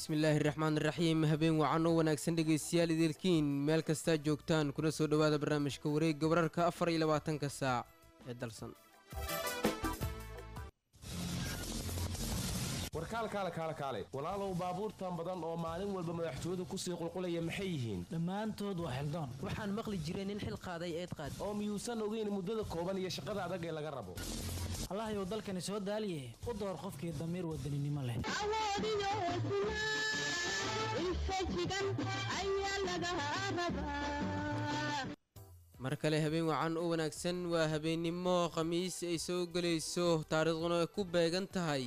bismillaahi raxmaan raxiim habeen wacan oo wanaagsan dhegaystayaal idiilkiin meel kastaa joogtaan kuna soo dhowaada barnaamijka wareegga wararka afar iyo labaatanka saac ee dalsan warkaal kaale kaale kaale walaalow baabuurtan badan oo maalin walba madaxtooyadu kusii qulqulaya maxay yihiin dhammaantood waa xildaan waxaan maqli jiray nin xil qaaday eed qaad oo miyuusan ogeyn muddada kooban iyo shaqada adag ee laga rabo allahayow dalkani soo daaliye u door qofkii damiir wadaninimo leh awoodiyo hesnaa infajigan ayaa laga rabaa mar kale habeen wacan oo wanaagsan waa habeennimo khamiis ay soo gelayso taariikhduna ay ku beegan tahay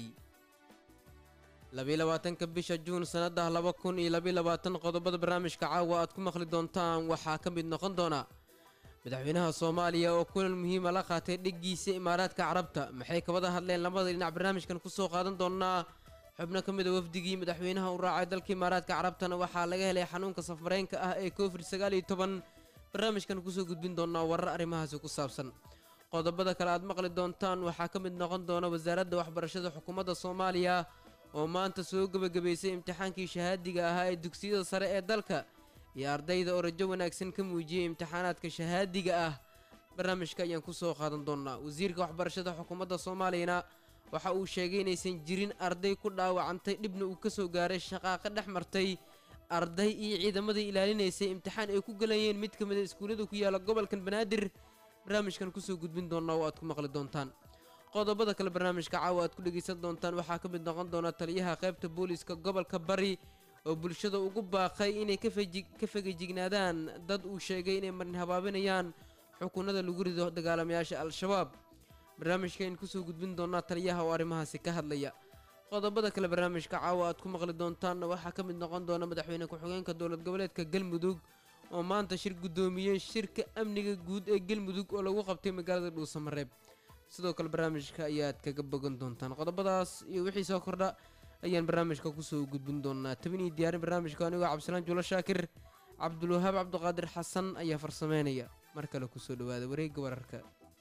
labaatanka bisha juun sannadah laba kun iyo labayabaatan qodobada barnaamijka caawa aad ku maqli doontaan waxaa ka mid noqon doona madaxweynaha soomaaliya oo kulan muhiima la qaatay dheggiisa imaaraadka carabta maxay kabada hadleen labada dhinac barnaamijkan kusoo qaadan doonaa xubno ka mid a wafdigii madaxweynaha u raacay dalka imaaraadka carabtana waxaa laga helay xanuunka safmareenka ah ee covid sagaal iyo toban barnaamijkan kusoo gudbin doonaa warar arrimahaasi ku saabsan qodobada kale aad maqli doontaan waxaa ka mid noqon doona wasaaradda waxbarashada xukuumadda soomaaliya oo maanta soo gebagabaysay imtixaankii shahaadiga ahaa ee dugsiyada sare ee dalka iyo ardayda oo rajo wanaagsan ka muujiyey imtixaanaadka shahaadiga ah barnaamijka ayaan kusoo qaadan doonaa wasiirka waxbarashada xukuumadda soomaaliyana waxa uu sheegay inaysan jirin arday ku dhaawacantay dhibna uu kasoo gaaray shaqaaqa dhex martay arday iyo ciidamadii ilaalinaysay imtixaan ay ku galayeen mid ka mida iskuullada ku yaala gobolkan banaadir barnaamijkan kusoo gudbin doonaa oo aad ku maqli doontaan qodobada kale barnaamijka caawa aad ku dhegaysan doontaan waxaa ka mid noqon doona taliyaha qaybta booliiska gobolka bari oo bulshada ugu baaqay inay ka fegajignaadaan dad uu sheegay inay marin habaabinayaan xukunada lagu rido dagaalamayaasha al-shabaab barnaamijkaaynu kusoo gudbin doonaa taliyaha oo arrimahaasi ka hadlaya qodobada kale barnaamijka caawa aad ku maqli doontaanna waxaa ka mid noqon doona madaxweyne ku-xigeenka dowlad goboleedka galmudug oo maanta shir guddoomiyey shirka amniga guud ee galmudug oo lagu qabtay magaalada dhuusamareeb sidoo kale barnaamijka ayaad kaga bogan doontaan qodobadaas iyo wixii soo kordha ayaan barnaamijka kusoo gudbin doonaa tabinii diyaarin barnaamijka anigoo cabdisalaan juulo shaakir cabdulwahaab cabdiqaadir xasan ayaa farsameynaya mar kale kusoo dhawaada wareegga wararka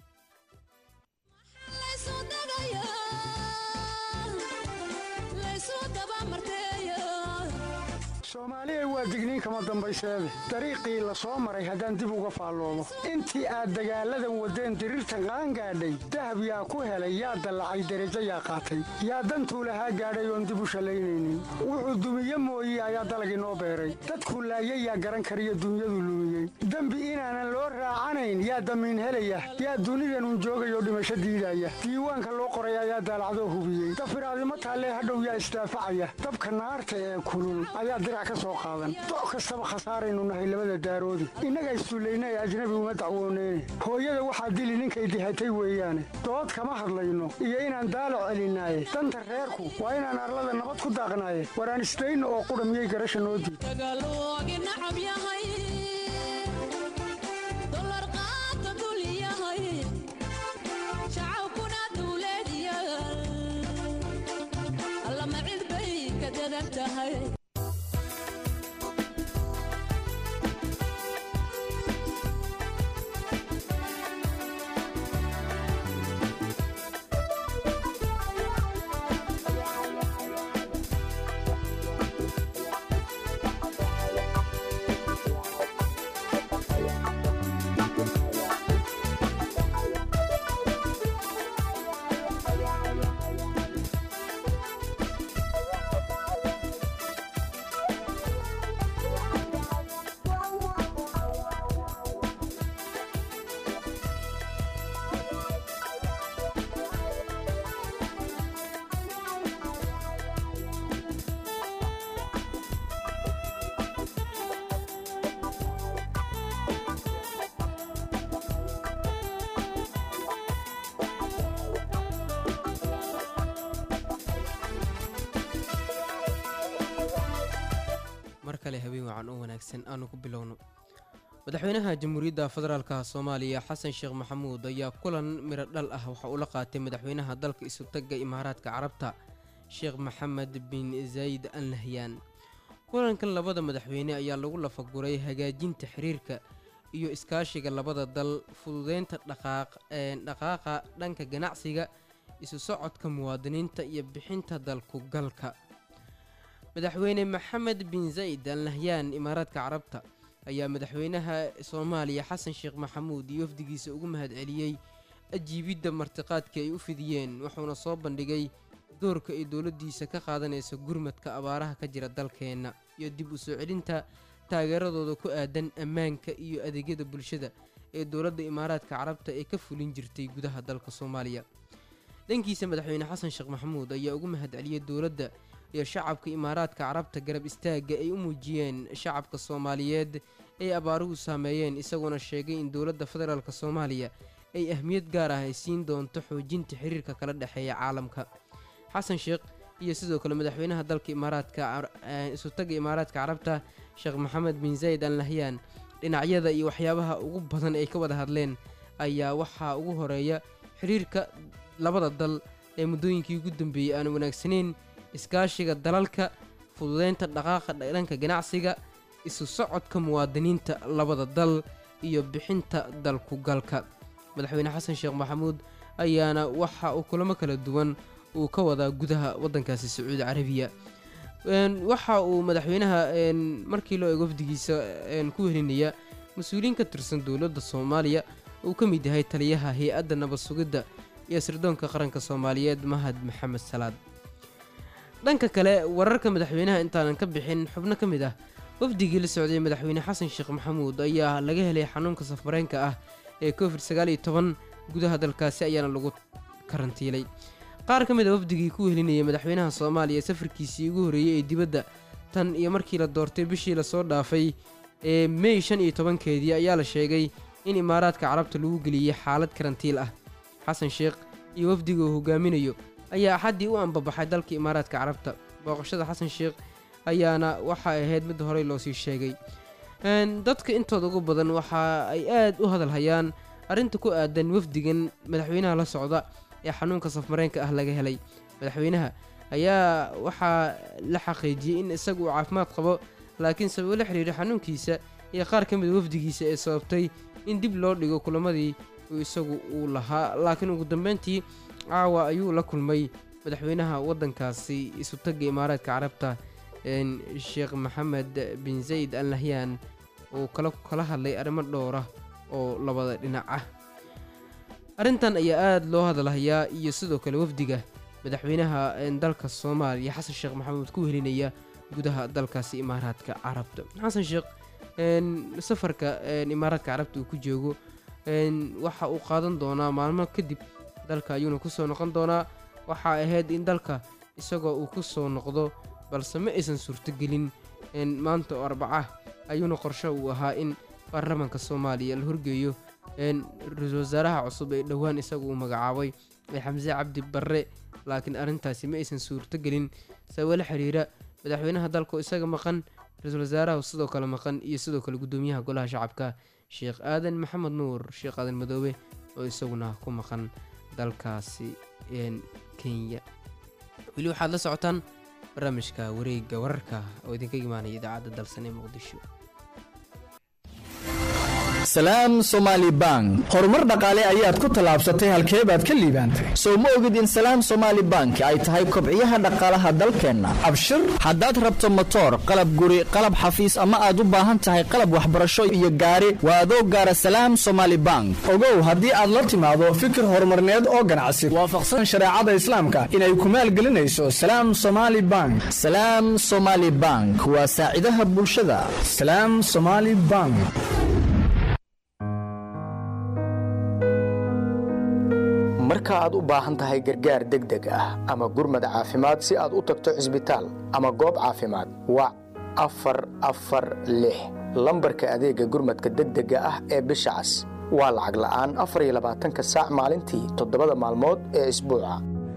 soomaaliya waa digniin kama dambayseede dariiqii la soo maray haddaan dib uga faalloobo intii aad dagaalladan waddeen diriirtan qaangaadhay dahab yaa ku helay yaa dallacay derajo yaa qaatay yaa dantuu lahaa gaadhay oon dib u shallaynaynin wuxuu dumiye mooye ayaa dalag inoo beeray dadkuu laayay yaa garan kariyo dunyadu lumiyey dembi inaanan loo raacanayn yaa damiin helaya yaa dunidanun joogayoo dhimasho diidaya diiwaanka loo qoray ayaa daalacdoo hubiyey dafiraadimo taallee hadhow yaa isdaafacaya dabka naarta ee kulul ayaa doc kastaba khasaaraynu nahay labada daaroodi innaga isduullaynay ajnabi uma dacwooneyne hooyada waxaa dili ninkay dihatay weeyaane dood kama hadlayno iyo inaan daalac celinaaye danta reerku waa inaan arlada nabad ku daaqnaaye waraan isdayno oo qudha miyay garasha noo diid mar kale habeen wacan oo wanaagsan aanu ku bilowno madaxweynaha jamhuuriyadda federaalka soomaaliya xasan sheekh maxamuud ayaa kulan miro dhal ah waxa uu la qaatay madaxweynaha dalka isutagga imaaraadka carabta sheekh maxamed bin zayd al nahyaan kulankan labada madaxweyne ayaa lagu lafaguray hagaajinta xiriirka iyo iskaashiga labada dal fududeynta dhaqaaqa dhanka ganacsiga isu socodka muwaadiniinta iyo bixinta dalku galka madaxweyne maxamed bin zayd al nahyaan imaaraadka carabta ayaa madaxweynaha soomaaliya xasan sheekh maxamuud iyo wafdigiisa ugu mahadceliyey ajiibidda martiqaadka ay u fidiyeen wuxuuna soo bandhigay doorka ay dowladdiisa ka qaadanaysa gurmadka abaaraha ka jira dalkeenna iyo dib u soo celinta taageeradooda ku aadan ammaanka iyo adeegyada bulshada ee dowladda imaaraadka carabta ee ka fulin jirtay gudaha dalka soomaaliya dhankiisa madaxweyne xasan sheekh maxamuud ayaa ugu mahadceliyey dowladda iyo shacabka imaaraadka carabta garab istaagga ay u muujiyeen shacabka soomaaliyeed ay abaaruhu saameeyeen isagoona sheegay in dowladda federaalk soomaaliya ay ahmiyad gaar ah ay siin doonto xoojinta xiriirka kala dhexeeya caalamka xasan sheekh iyo sidoo kale madaxweynaha dalka imaaraadka isutaga imaaraadka carabta sheekh maxamed bin zayd al nahyaan dhinacyada iyo waxyaabaha ugu badan ay ka wada hadleen ayaa waxaa ugu horeeya xiriirka labada dal ee muddooyinkii ugu dambeeyey aan wanaagsanayn iskaashiga dalalka fududeynta dhaqaaqa dhanka ganacsiga isu socodka muwaadiniinta labada dal iyo bixinta dalkugalka madaxweyne xasan sheekh maxamuud ayaana waxa uu kulamo kala duwan uu ka wadaa gudaha waddankaasi sacuudi carabiya waxa uu madaxweynaha markii loo eego wafdigiisa ku welinaya mas-uuliyiin ka tirsan dowladda soomaaliya uu ka mid yahay taliyaha hay-adda nabad sugidda iyo sirdoonka qaranka soomaaliyeed mahad maxamed salaad dhanka kale wararka madaxweynaha intaanan ka bixin xubno ka mid ah wafdigii la socday madaxweyne xasan sheekh maxamuud ayaa laga helay xanuunka safareenka ah ee covid sagaal iyo toban gudaha dalkaasi ayaana lagu karantiilay qaar ka mid a wafdigii ku wehelinayay madaxweynaha soomaaliya safarkiisii ugu horreeyey ee dibadda tan iyo markii la doortay bishii lasoo dhaafay ee mey shan iyo tobankeedii ayaa la sheegay in imaaraadka carabta lagu geliyey xaalad karantiil ah xasan sheekh iyo wafdiga uu hogaaminayo ayaa axaddii u ambabaxay dalka imaaraadka carabta booqashada xasan sheekh ayaana waxa ay ahayd mid horey loosii sheegay dadka intooda ugu badan waxa ay aad u hadalhayaan arrinta ku aadan wafdigan madaxweynaha la socda ee xanuunka safmareenka ah laga helay madaxweynaha ayaa waxaa la xaqiijiyey in isagu uu caafimaad qabo laakiin sababo la xiriira xanuunkiisa iyo qaar ka mid wafdigiisa ee sababtay in dib loo dhigo kulamadii uu isagu uu lahaa laakiin ugu dambeyntii caawa ayuu la kulmay madaxweynaha waddankaasi isutagga imaaraadka carabta sheekh maxamed bin zayd al nahyaan uu kala hadlay arrimo dhowra oo labada dhinac ah arrintan ayaa aada loo hadalhayaa iyo sidoo kale wafdiga madaxweynaha dalka soomaaliya xasan sheekh maxamuud ku wehelinaya gudaha dalkaasi imaaraadka carabta xasan sheekh safarka imaaraadka carabta uu ku joogo waxa uu qaadan doonaa maalmo kadib dalka ayuuna ku soo noqon doonaa waxaa ahayd in dalka isagoo uu ku soo noqdo balse ma aysan suurtogelin maanta oo arbaca ayuuna qorsho uu ahaa in baarlamaanka soomaaliya la horgeeyo ra-iisul wasaaraha cusub ee dhowaan isagu uu magacaabay ee xamse cabdi barre laakiin arrintaasi ma aysan suurtogelin sababo la xiriira madaxweynaha dalka oo isaga maqan ra-iisul wasaaraha sidoo kale maqan iyo sidoo kale guddoomiyaha golaha shacabka sheekh aadan maxamed nuur sheekh aadan madoobe oo isaguna ku maqan dalkaasi kenya weli waxaad la socotaan barnaamijka wareegga wararka oo idinka imaanaya idaacadda dalsan ee muqdisho salaam somaali bank horumar dhaqaale ayaad ku tallaabsatay halkee baad ka liibaantay sow ma ogid in salaam somaali bank ay tahay kobciyaha dhaqaalaha dalkeenna abshir haddaad rabto motoor qalab guri qalab xafiis ama aad u baahan tahay qalab waxbarasho iyo gaari waa adoo gaara salaam somaali bank ogow haddii aad la timaado fikir horumarneed oo ganacsi waafaqsan shareecada islaamka inay ku maalgelinayso salaam somaali bank salaam somaali bank waa saacidaha bulshada salaam somaali bank marka aad u baahan tahay gargaar degdeg ah ama gurmad caafimaad si aad u tagto cisbitaal ama goob caafimaad wac afar afar lix lambarka adeegga gurmadka degdega ah ee bisha cas waa lacag la'aan afar iyo labaatanka saac maalintii toddobada maalmood ee isbuuca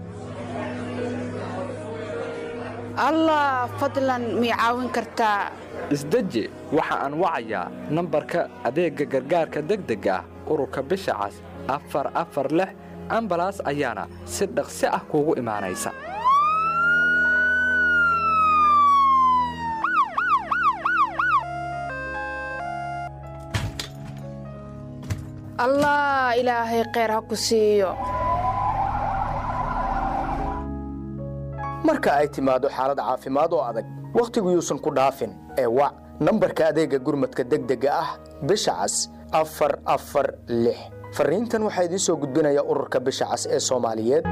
allah fadlan mii caawin kartaa isdeji waxa aan wacayaa nambarka adeegga gargaarka degdega ah ururka bisha cas afar afar lix ambalaas ayaana si dhaqsi ah kuugu imaanaysa allah ilaahay kheyr ha ku siiyo marka ay timaado xaalad caafimaad oo adag wakhtigu yuusan ku dhaafin ee wac nambarka adeega gurmadka degdega ah bisha cas afar afar lix fariintan waxaa idiin soo gudbinaya ururka bisha cas ee soomaaliyeed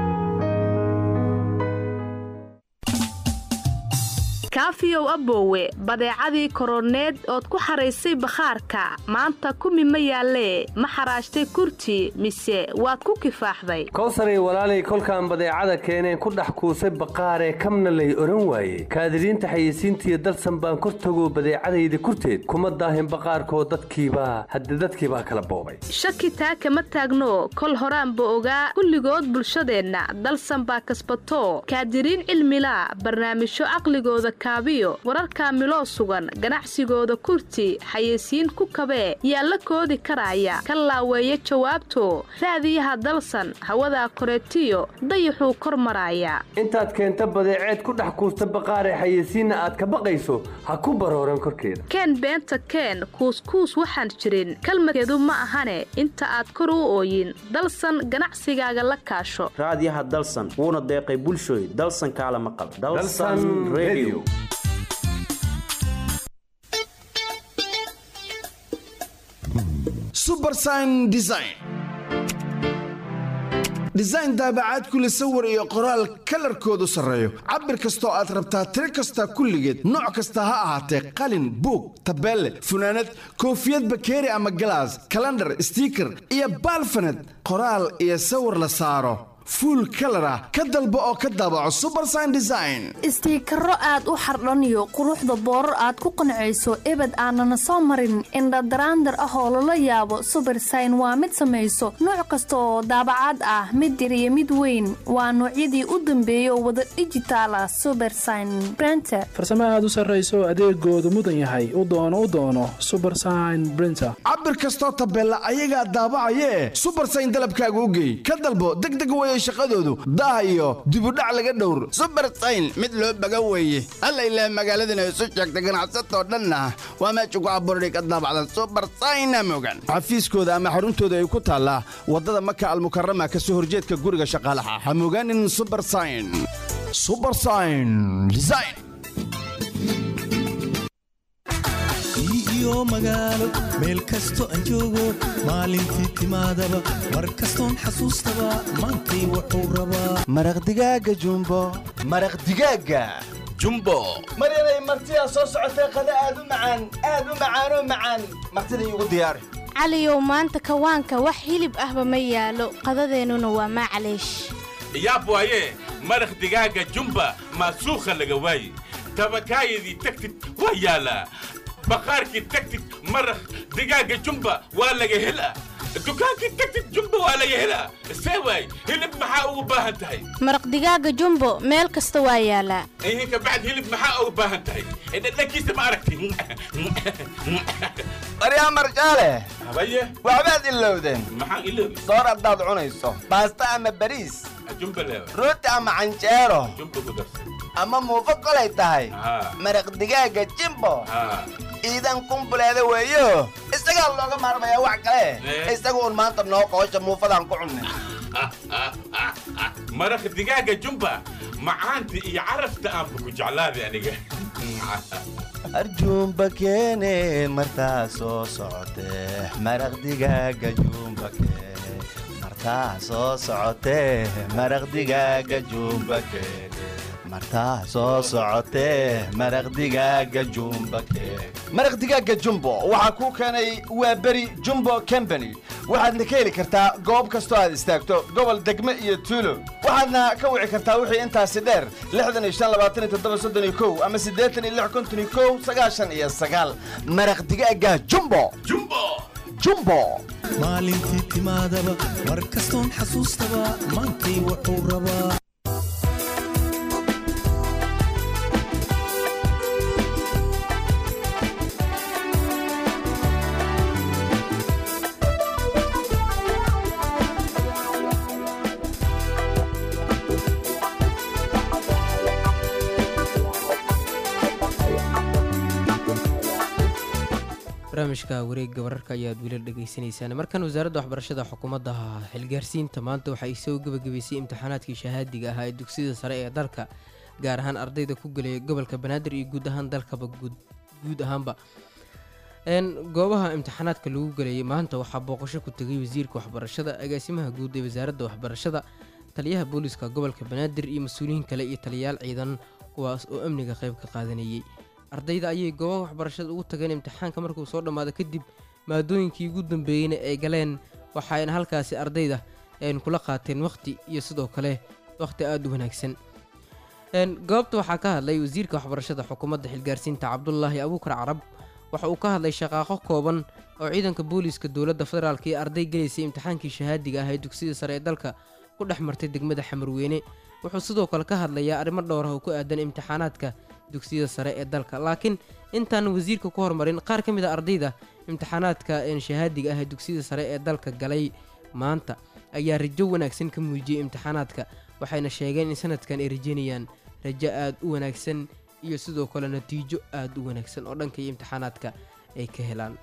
kaafiyow aboowe badeecadii koroneed ood ku xaraysay bakhaarka maanta kumi ma yaallee ma xaraashtay kurti mise waad ku kifaaxday kowsaray walaalay kolkaan badeecada keeneen ku dhex kuusay baqaaree kamna lay odhan waaye kaadiriinta xayeysiintiiyo dalsan baan kor tagoo badeecadayda kurteed kuma daahin baqaarkoo dadkiibaa hadde dadkiibaa kala boobay shaki taa kama taagno kol horaanba ogaa kulligood bulshadeenna dalsan baa kasbato kaadiriin cilmilaa barnaamijyo caqligooda kaabiyo wararkaa miloo sugan ganacsigooda kurti xayeysiin ku kabee yaa la koodi karaya ka laaweeya jawaabto raadiyaha dalsan hawadaa koreetiyo dayaxuu kor maraaya intaad keenta badeeceed ku dhex kuusta baqaaree xayeysiinna aad ka baqayso ha ku barooran korkeeda keen beenta keen kuuskuus waxaan jirin kalmadkeedu ma ahane inta aad kor u ooyin dalsan ganacsigaaga la kaasho raadiyaha dalsan wuuna deeqay bulshooy dalsan kaalama qaba Dalsan Radio. subersign design design daabacaad kule sawir iyo qoraal kalarkoodu sarreeyo cabir kastoo aad rabtaa tiro kasta kulligeed nooc kasta ha ahaatee qalin buug tabeelle funaanad koofiyad bakeeri ama galaas kalandhar stiiker iyo baalfaned qoraal iyo sawir la saaro fuul kalar ah ka dalbo oo ka daabaco subersign design istiikaro aad u xardhaniyo quruxda boorar aad ku qancayso ebed aanana soo marin indhadaraandar ah oo lala yaabo subersign waa mid samayso nooc kasta oo daabacaad ah mid yar iyo mid weyn waa noocyadii u dambeeya oo wada dhijitaal ah subersign brenter farsamo aad u sarrayso adeegoodu mudan yahay u doono u doono subersign brinter cabir kastoo tabeella ayagaa daabacayee subersign dalabkaaga u geey ka dalbo degdeg weye shaqadoodu daah iyo dibudhac laga dhowr subersayn mid loo baga weeye alla ilaah magaaladana isu sheegtay ganacsatoo dhanna waa meesha ku abuurday ka daabacdan subersayna mogan xafiiskooda ama xaruntooda ay ku taallaa waddada maka almukarama ka soo horjeedka guriga shaqaalaha ha mogaanin subersayn subersayn design iyo magaalo meel kasto aan joogo maalintii timaadaba mar kastoon xasuustaba maantay wuxuu rabaa maraq digaaga jumbo maraq digaaga jumbo maryanay martidaa soo socotay qada aad u macaan aad u macaanoo macaan martida iigu diyaari caliyow maanta kawaanka wax hilib ahba ma yaalo qadadeennuna waa maclaysh yaab waaye maraq digaaga jumba maasuukha laga waaye tabakaayadii tagtid waa yaalaa baqaarkii tagtid maraq digaaga jumba waa laga helaa dukaankii tagtid jumba waa laga helaa see waay hilib maxaa ugu baahan tahay maraq digaaga jumbo meel kasta waa yaalaa ihinka bacd hilib maxaa ugu baahan tahay dhadhankiisa ma aragti baryaa marjaale habaye waxbaad ilowdeen maxaan iloobi soor haddaad cunayso baasta ama bariis jumba leewa rooti ama canjeero jumba ku darsan ama muufo kolay tahay Haa. maraq digaaga jimbo haa iidan kumbuleeda weeyo isagaa looga maarmayaa wax kale Eh. isaga uun maanta noo qoosha muufadaan ku cunnay maraq digaaga jumba macaanta iyo carafta aanba ku jeclaaday aniga arjuumba keene martaa soo socotee maraq digaaga juumba keene martaa soo socotee maraq digaaga juumba keene martaa soo socotee maraq digaaga juumba keene maraq digaaga jumbo waxaa kuu keenay waa beri jumbo company waxaadna ka heli kartaa goob kastoo aad istaagto gobol degme iyo tuulo waxaadna ka wici kartaa wixii intaasi dheer lixdan iyo shan labaatan iyo toddoba soddon iyo kow ama siddeetan iyo lix konton iyo kow sagaashan iyo sagaal maraq digaaga jumbo jumbo jumbo maalintii timaadaba mar kastoon xasuustaba maantay wuxuu rabaa barnaamijka wareegga wararka ayaad weli dhegaysanaysaan markan wasaaradda waxbarashada xukuumadda xilgaarsiinta maanta waxay soo gebagabaysay imtixaanaadkii shahaadiga ahaa ee dugsiyada sare ee dalka gaar ahaan ardayda ku gelaya gobolka banaadir iyo guud ahaan dalkaba guud guud ahaanba Een, goobaha imtixaanaadka lagu gelayay maanta waxaa booqasho ku tegay wasiirka waxbarashada agaasimaha guud ee wasaaradda waxbarashada taliyaha booliska gobolka banaadir iyo mas-uuliyiin kale iyo taliyayaal ciidan kuwaas oo amniga qayb ka qaadanayay ardayda ayay goobaha waxbarashada ugu tageen imtixaanka markuu soo dhammaado kadib maadooyinkii ugu dambeeyeyna ay galeen waxayna halkaasi ardayda een kula qaateen waqti iyo sidoo kale waqti aada u wanaagsan Een, goobta waxaa ka hadlay wasiirka waxbarashada xukuumadda xilgaarsiinta cabdulaahi abuukar carab waxa uu ka hadlay shaqaaqo kooban oo ciidanka booliiska dowladda federaalk iyo arday gelaysay imtixaankii shahaadiga ah ee dugsiyada sare ee dalka ku dhex martay degmada xamarweyne wuxuu sidoo kale ka hadlayaa arrimo dhowr ah oo ku aadan imtixaanaadka dugsiyada sare ee dalka laakiin intaan wasiirka ku hormarin qaar ka mid a ardayda imtixaanaadka een shahaadiga ah ee dugsiyada sare ee dalka galay maanta ayaa rajo wanaagsan ka muujiyey imtixaanaadka waxayna sheegeen in sanadkan ay rajeynayaan rajo aada u wanaagsan iyo sidoo kale natiijo aada u wanaagsan oo dhanka iyo imtixaanaadka ay ka helaan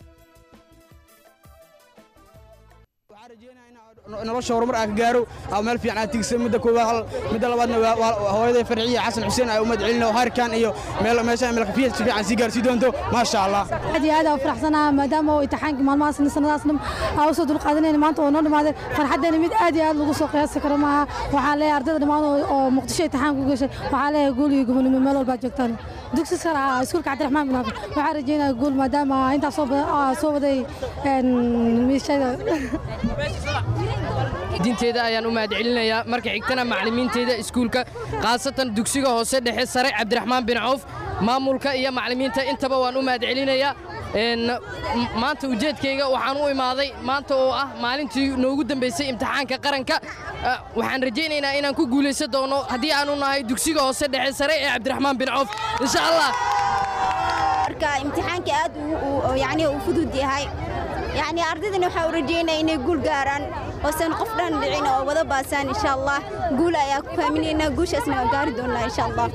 nolosha horumar aan ka gaaro ama meel fiican aad tigsa midda koowaad hal midda labaadna waa- waa hooyaday farciye xasan xuseen ay umad celino harkan iyo meel meesha meel kafiya si fiican sii gaarsii doonto maasha allah aad iyo aad aan u faraxsanaha maadaama uu imtixaankii maalmahaas sanadaas dham aa usoo dulqaadanayna maanta oo noo dhamaaday farxaddeena mid aad iyo aad lagu soo qiyaasi karo maaha waxaan leeyahay ardayda dhammaan oo- oo muqdisho imtixaan ku gashay waxaan leeyahay guul iyo gobonimo meel walbaad joogtaan dugsi sare ah iskuulka cabdiraxmaan bin xaafid waxaan rajeynayaa guul maadaama intaas soo badan- aa soo waday een, miishada diinteeda ayaan u mahadcelinayaa marka xigtana macallimiinteeda iskuulka khaasatan dugsiga hoose dhexe sare cabdiraxmaan bin cawf maamulka iyo macallimiinta intaba waan u mahadcelinayaa Een, m- maanta ujeedkayga waxaan u imaaday maanta oo ah maalintii noogu dambaysay imtixaanka qaranka Ah, waxaan rajaynaynaa inaan ku guulaysan doono haddii aanu nahay dugsiga hoose dhexe sare ee cabdiraxmaan bin cawf insha allah marka imtixaanka aad uu- uu yani uu fudud yahay yani ardaydana waxaa u rajaynaya inay guul gaaraan oosan qof dhan dhicin oo wada baasaan insha allah guul ayaa ku faaminaynaa guushaasna waa gaari doonaa insha allah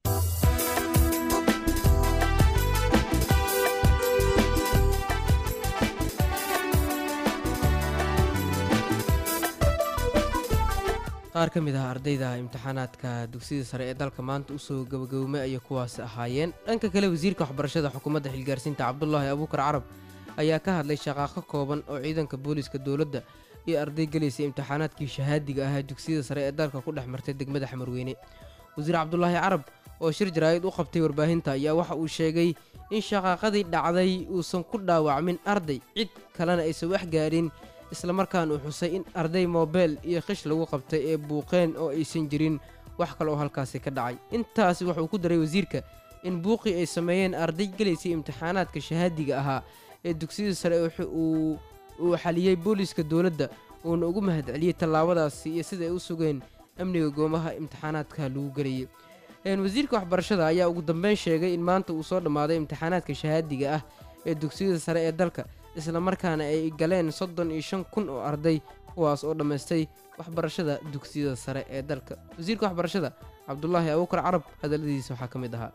qaar ka mid ah ardayda imtixaanaadka dugsiyada sare ee dalka maanta usoo gabagaboomay ayay kuwaasi ahaayeen dhanka kale wasiirka waxbarashada xukuumadda xilgaarsiinta cabdulaahi abuukar carab ayaa ka hadlay shaqaaqo kooban oo ciidanka booliiska dowladda iyo arday gelaysay imtixaanaadkii shahaadiga ah ee dugsiyada sare ee dalka ku dhex martay degmada xamarweyne wasiir cabdulaahi carab oo shir jaraa'id u qabtay warbaahinta ayaa waxa uu sheegay in shaqaaqadii dhacday uusan ku dhaawacmin arday cid kalena aysan wax gaadhin islamarkaana uu xusay in arday moobeel iyo khish lagu qabtay ee buuqeen oo aysan jirin wax kale oo halkaasi ka dhacay intaasi wuxuu ku daray wasiirka in buuqii ay sameeyeen arday gelaysay imtixaanaadka shahaadiga ahaa ee dugsiyada sare wuxuu uu uu xaliyey booliiska dowladda uuna ugu mahadceliyey tallaabadaasi iyo sida ay u sugeen amniga goomaha imtixaanaadka lagu gelayay Een, wasiirka waxbarashada ayaa ugu dambeyn sheegay in maanta uu soo dhammaaday imtixaanaadka shahaadiga ah ee dugsiyada sare ee dalka islamarkaana ay galeen soddon iyo shan kun oo arday kuwaas oo dhammaystay waxbarashada dugsiyada sare ee dalka wasiirka waxbarashada cabdulaahi abuukar carab hadalladiisa waxaa ka mid ahaa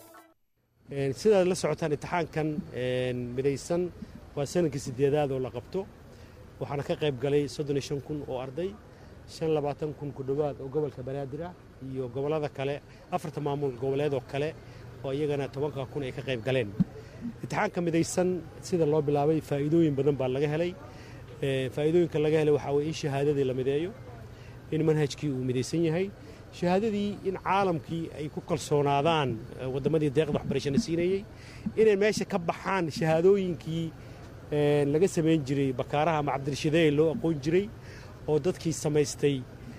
Een, sidaad la socotaan imtixaankan een, midaysan waa sanadkii sideedaad oo la qabto waxaana ka qayb galay soddon iyo shan kun oo arday shan labaatan kun ku dhowaad oo gobolka banaadir ah iyo gobollada kale afarta maamul goboleed oo kale oo iyagana tobanka kun ay ka qayb galeen imtixaanka midaysan sida loo bilaabay faa'iidooyin badan baa laga helay Ee, faa'iidooyinka laga helay waxaa weye in shahaadadii la mideeyo in manhajkii uu midaysan yahay shahaadadii in caalamkii ay ku kalsoonaadaan eh, waddamadii deeqda waxbarashana siinayey inay meesha ka baxaan shahaadooyinkii eh, laga samayn jiray bakaaraha ama cabdirashideey loo aqoon jiray oo dadkii samaystay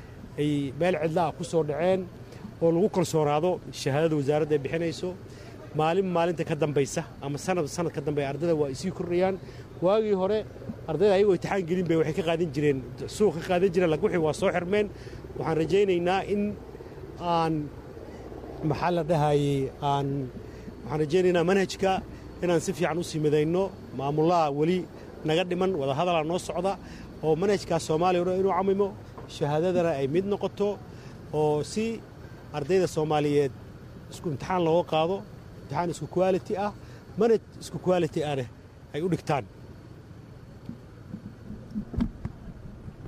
ay meel cidlaha ku soo dhaceen oo lagu kalsoonaado shahaadada wasaaradda ay bixinayso maalin maalinta ka dambaysa ama sanad sanad ka dambeeya ardayda waa ay sii kordhayaan waagii hore ardayda ayagoo imtixaan gelin bay waxay ka qaadan jireen suuq ka qaadan jireen laakiin wixii waa soo xirmeen waxaan rajaynaynaa in aan maxaa la dhahayey aan waxaan rajaynaynaa manhajka inaan si fiican u sii midayno maamulaha weli naga dhiman wadahadalaa noo socda oo manhajkaas soomaaliya o dhan inuu camimo shahaadadana ay mid noqoto oo si ardayda soomaaliyeed isku imtixaan looga qaado imtixaan isku quality ah manhaj isku quality ahna ay u dhigtaan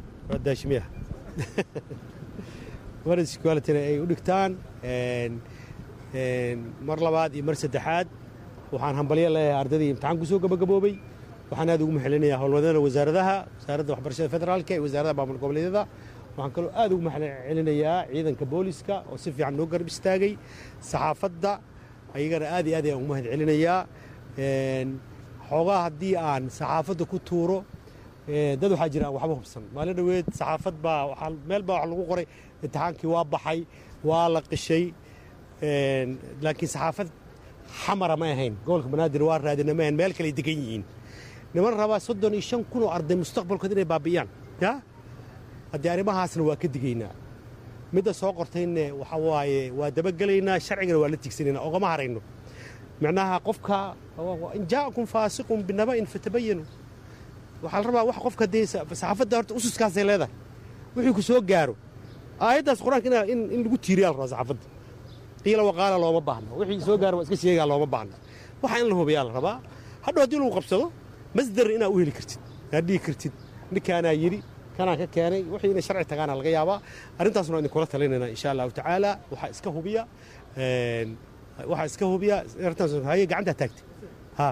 daashimiya manhaj isku qualityna ay u dhigtaan een, mar labaad iyo mar saddexaad waxaan hambalyo leeyahay ardaydii imtixaanku soo gabagaboobay waxaan aad ugu maxalinayaa howlwadana wasaaradaha wasaaradda waxbarashada federaalka iyo wasaaradda maamul goboleedyada waxaan kaloo aad ugu maxcelinayaa ciidanka booliska oo si fiican noo garab istaagay saxaafadda ayagana aad iyo aad ayaan ugu mahad celinayaa xoogaa haddii aan saxaafadda ku tuuro dad waxaa jira aan waxba hubsan maalin dhoweed saxaafad baa waxaa meel baa wax lagu qoray imtixaankii waa baxay waa la qishay laakiin saxaafad xamara ma ahayn gobolka banaadir waa raadina ma ahayn meel kale degan yihiin niman rabaa soddon iyo shan kun oo arday mustaqbalkood inay baabi'iyaan ya haddii arrimahaasna waa ka digaynaa midda soo qortayne waxa waaye waa dabagelaynaa sharcigana waa la tigsanaynaa ogama harayno micnaha qofka in jaa'akum faasiqun binaba'in fatabayanu waxaa la rabaa wax qofka dee saxaafadda horta ususkaasay leedahay wixii ku soo gaaro aayaddaas qur-aanka in in lagu tiiriyaa la rabaa saxaafadda qiila waqaala looma baahno wixii soo gaaro waa iska sheegaa looma baahno waxa in la hubiyaa la rabaa hadhow haddii lagu qabsado masdar inaa u heli kartid inaad dhihi kartid ninkaanaa yidhi kanaan ka keenay wixii inay sharci tagaana laga yaabaa arrintaasna waan idinkula talinaynaa insha allahu tacaala waxaa iska hubiya waxaa iska hubiya arrintaas haye gacantaa taagtay ha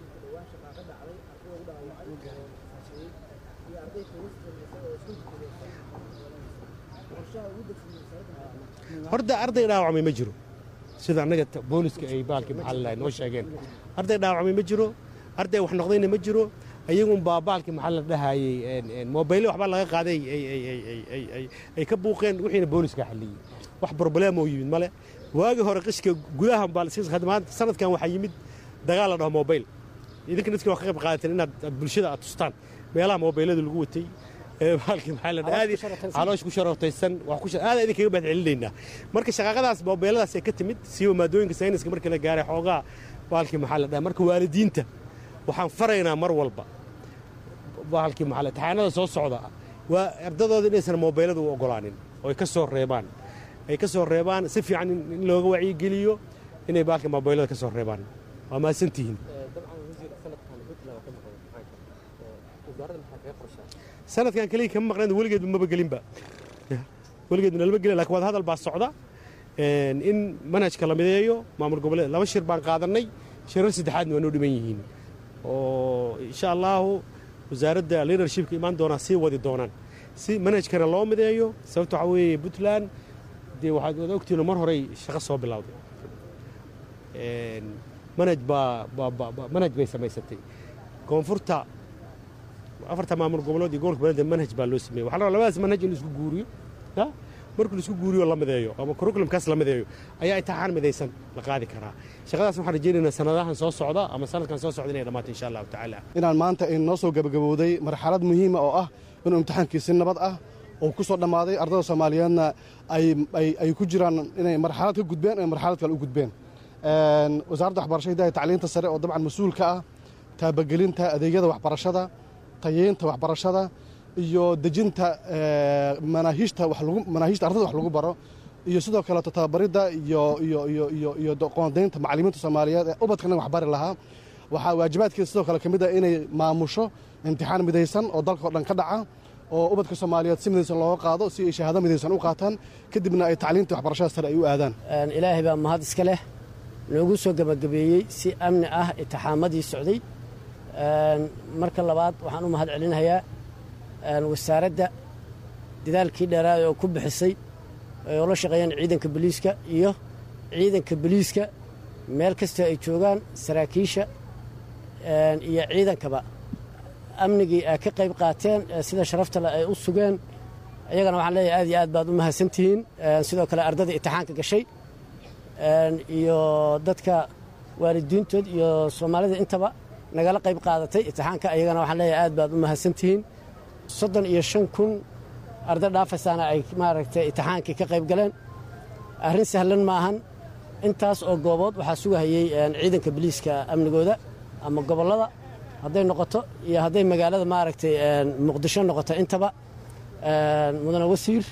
horta arday dhaawacmay ma jiro sida annaga booliska ay baalkii maxaa la noo sheegeen arday dhaawacmay ma jiro arday wax noqdayna ma jiro ayagun baa baalkii maxaa la dhahayey mobayle waxbaa laga qaaday ay ka buuqeen wixiina booliska xalliyey wax probleemoo yimid male waagii hore qishka gudaha maanta sanadkan waxaa yimid dagaal la dhaho mobayl idinka dadkii waa ka qayb qaadateen inaad bulshada aad tustaan meelaha mobaylada lagu watay baalkii maxaa la dhahaa caloosh ku sharootaysan aad idinkaga mahad celinaynaa marka shaqaaqadaas mobeyladaas ay ka timid siiba maadooyinka sayniska markii la gaaray xoogaa baalkii maxaa la dhahaa marka waalidiinta waxaan faraynaa mar walba baalkii maxaa la taxaanada soo socda waa ardadooda inaysan mobeylada u ogolaanin oo ay ka soo reebaan ay ka soo reebaan si fiican in looga wacyigeliyo inay baalkii mobeylada ka soo reebaan waa mahadsantihiin sanadkan keliya kama maqnayn weligeedba maba gelinba weligeedba nalama gelin lakin wada hadal baa socda in manhajka la mideeyo maamul goboleed laba shir baan qaadannay shirar saddexaadna waa noo dhiman yihiin oo insha allaahu wasaaradda leadershipka imaan doonaa sii wadi doonaan si manhajkana loo mideeyo sababta waxaa weeye puntland dee waxaad wada ogtihiin mar horey shaqo soo bilowday manhaj baa manhaj bay samaysatay koonfurta afarta maamul goboleed iyo gobolka banaadir manhaj baa loo sameeyey waxaa la rabaa labadaas manhaj in la isku guuriyo markii la isku guuriyo la mideeyo ama curriculumkaas la mideeyo ayaa imtixaan midaysan la qaadi karaa shaqadaas waxaan rajaynaynaa sanadahan soo socda ama sanadkan soo socda inay dhammaato insha allahu tacaala inaan maanta inoo soo gabagabowday marxalad muhiima oo ah inuu imtixaankiisi nabad ah oo ku soo dhammaaday ardada soomaaliyeedna ay ku jiraan inay marxalad ka gudbeen inay marxalad kale u gudbeen wasaaradda waxbarashada hidaha tacliinta sare oo dabcan mas-uulka ah taabagelinta adeegyada waxbarashada tayeynta waxbarashada iyo dejinta manaahiijta manaahiijta ardada wax lagu baro iyo sidoo kaleeto tababaridda iyo iyo iyo iyo iyo qoondaynta macallimiinta soomaaliyeed ee ubadkana wax bari lahaa waxaa waajibaadkeeda sidoo kale ka mid ah inay maamusho imtixaan midaysan oo dalka oo dhan ka dhaca oo ubadka soomaaliyeed si midaysan looga qaado si ay shahaado midaysan u qaataan kadibna ay tacliinta waxbarashada sare ay u aadaan ilaahay baa mahad iska leh noogu soo gebagabeeyey si amni ah itixaamadii socday marka labaad waxaan u mahad celinayaa wasaaradda dadaalkii dheeraada oo ku bixisay oo la shaqeeyaan ciidanka boliiska iyo ciidanka boliiska meel kastoo ay joogaan saraakiisha iyo ciidankaba amnigii ay ka qayb qaateen sida sharafta leh ay u sugeen iyagana waxaan leeyahay aad iyo aad baad u mahadsantihiin sidoo kale ardada imtixaanka gashay iyo dadka waalidiintood iyo soomaalida intaba nagala qayb qaadatay imtixaanka iyagana waxaan leeyahay aad baad u mahadsantihiin soddon iyo shan kun arday dhaafaysaana ay maaragtay imtixaankii ka qayb galeen arrin sahlan ma ahan intaas oo goobood waxaa sugahayey ciidanka boliiska amnigooda ama gobollada hadday noqoto iyo hadday magaalada maaragtay muqdisho noqoto intaba mudane wasiir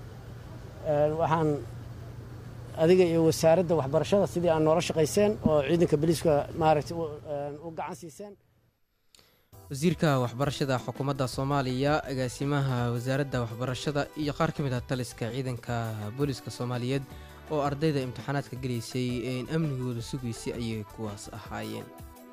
waxaan adiga iyo wasaaradda waxbarashada sidii aan noola shaqayseen oo ciidanka boliiska maaragtay u gacan siiseen wasiirka waxbarashada xukuumadda soomaaliya agaasimaha wasaaradda waxbarashada iyo qaar ka mid ah taliska ciidanka booliska soomaaliyeed oo ardayda imtixaanaadka gelaysay een amnigooda sugaysay ayay kuwaas ahaayeen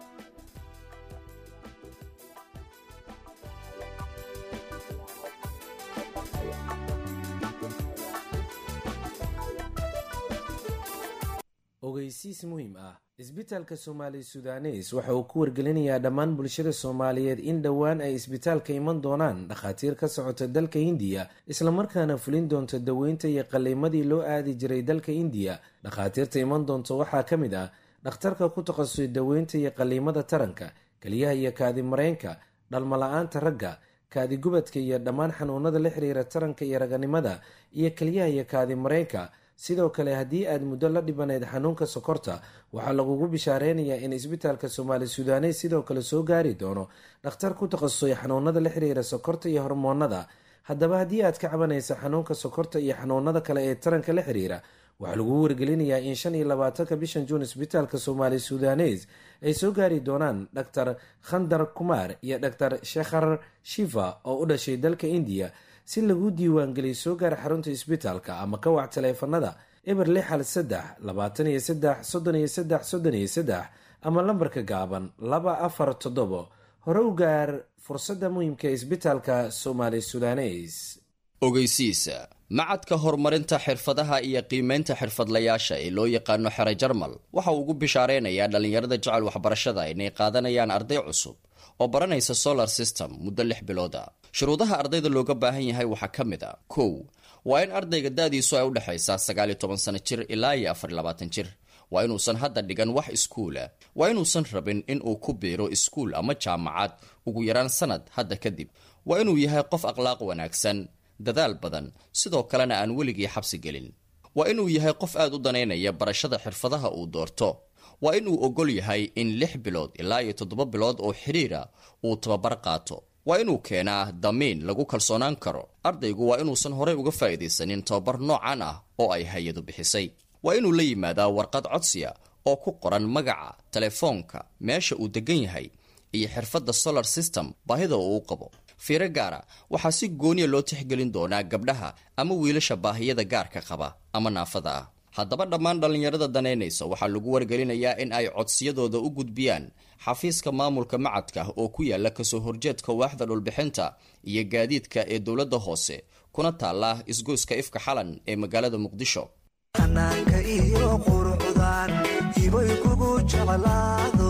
ogeysiis muhiim ah isbitaalka soomaali sudanes waxa uu ku wargelinayaa dhammaan bulshada soomaaliyeed in dhowaan ay isbitaalka iman doonaan dhakhaatiir ka socota dalka hindiya islamarkaana fulin doonta daweynta iyo qalliimadii loo aadi jiray dalka indiya dhakhaatiirta iman doonta waxaa ka mid ah dhakhtarka ku takhasusay daweynta iyo qalliimada taranka keliyaha iyo kaadimareenka dhalmala-aanta ragga kaadigubadka iyo dhammaan xanuunada la xiriira taranka iyo raganimada iyo keliyaha iyo kaadimareenka sidoo kale haddii aad muddo la dhibanayd xanuunka sokorta waxaa lagugu bishaareynaya in isbitaalka soomaali sudanes sidoo kale soo gaari doono dhakhtar ku takhasusay xanuunada la xiriira sokorta iyo hormoonada haddaba haddii aad ka cabanaysa xanuunka sokorta iyo xanuunada kale ee taranka la xiriira waxaa lagugu wargelinayaa in shan iyo labaatanka bishan juun isbitaalka soomaali sudanes ay soo gaari doonaan dhaktar khandar kumaar iyo dhaktar shekhar shiva oo u dhashay dalka indiya si lagu diiwaangeliyo soo gaar xarunta isbitaalka ama ka wac taleefanada eber lix hal saddex labaatan iyo saddex soddon iyo saddex soddon iyo saddex ama lambarka gaaban laba afar toddobo hore u gaar fursadda muhiimka ee isbitaalka soomaali sudanes ogeysiisa macadka horumarinta xirfadaha iyo qiimeynta xirfadlayaasha ee loo yaqaano xere jarmal waxa uu ugu bishaareynaya dhallinyarada jecel waxbarashada inay qaadanayaan arday cusub oo baranaysa solar system muddo lix bilooda shuruudaha ardayda looga baahan yahay waxaa ka mid a kow waa in ardayga da-diisu ay udhexaysaa sagaal iyo toban sano jir ilaa iyo afar iyo labaatan jir waa inuusan hadda dhigan wax iskuula waa inuusan rabin in uu ku biiro iskuul ama jaamacad ugu yaraan sanad hadda kadib waa inuu yahay qof akhlaaq wanaagsan dadaal badan sidoo kalena aan weligii xabsi gelin waa inuu yahay qof aad u danaynaya barashada xirfadaha uu doorto waa inuu ogol yahay in lix bilood ilaa iyo toddoba bilood oo xidhiira uu tababar qaato waa inuu keenaa damiin lagu kalsoonaan karo ardaygu waa inuusan horey uga faa'iidaysanin tababar noocan ah oo ay hay-adu bixisay waa inuu la yimaadaa warqad codsiya oo ku qoran magaca telefoonka meesha uu degan yahay iyo xirfadda solar system baahida uu u qabo fiiro gaara waxaa si gooniya loo tixgelin doonaa gabdhaha ama wiilasha baahiyada gaarka qaba ama naafada ah haddaba dhammaan dhallinyarada danaynaysa waxaa lagu wargelinayaa in ay codsiyadooda u gudbiyaan xafiiska maamulka macadka oo ku yaala kasoo horjeedka waaxda dhulbixinta iyo gaadiidka ee dowladda hoose kuna taala isgoyska ifka xalan ee magaalada muqdisho xanaanka iyo quruxdan hibay kugu jeclaado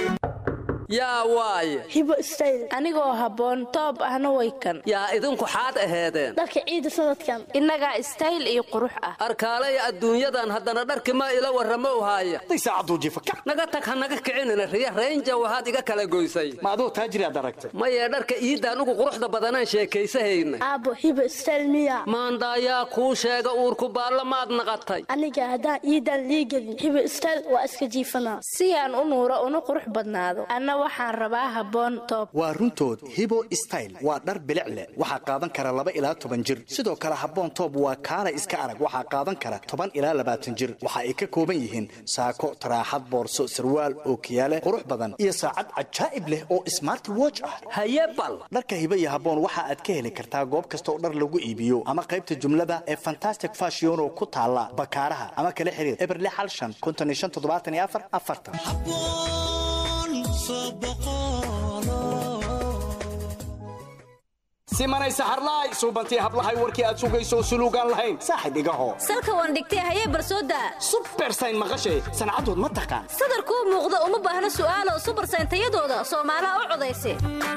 yaa waaye hibo istayl anigoo habboon toob ahna way kan yaa idinku xaad aheedeen dharka ciida sanadkan innagaa istayl iyo qurux ah arkaalaya adduunyadan haddana dharki ma ila warramo uhaaya naga tag ha naga kicinina riya raynja waxaad iga kala goysay ma aduu taajiriaad aragtay maye dharka iidaan ugu quruxda badanaan sheekaysahayna aabbo hibo istayl miya maandaayaa kuu sheega uurku baalla maad naqatay aniga haddaan iidaan liigelin hibo istayl waa iska jiifanaa si aan u nuuro una qurux badnaado anna waxaan rabaa habboon toob waa runtood hibo style waa dhar bilic leh waxaa qaadan kara laba ilaa toban jir sidoo kale habboon toob waa kaala iska arag waxaa qaadan kara toban ilaa labaatan jir waxa ay ka kooban yihiin saako taraaxad boorso sarwaal ookiyaale qurux badan iyo saacad cajaa'ib leh oo smart watch ah haye bal dharka hibo iyo habboon waxa aad ka heli kartaa goob kasta oo dhar lagu iibiyo ama qaybta jumlada ee fantastic fashion oo ku taala bakaaraha ama kala xiriir eberle xal shan konton iyo shan toddobaatan iyo afar afartan simanay saxarlaay suubantii hablahay warkii aad sugayso suluugaan lahayn saaxib igaho salka waan dhigtay hayee barsooda subersayn maqashay sancadood ma taqaan sadarkuu muuqda uma baahna su'aalo subersayn tayadooda soomaalaha u codaysa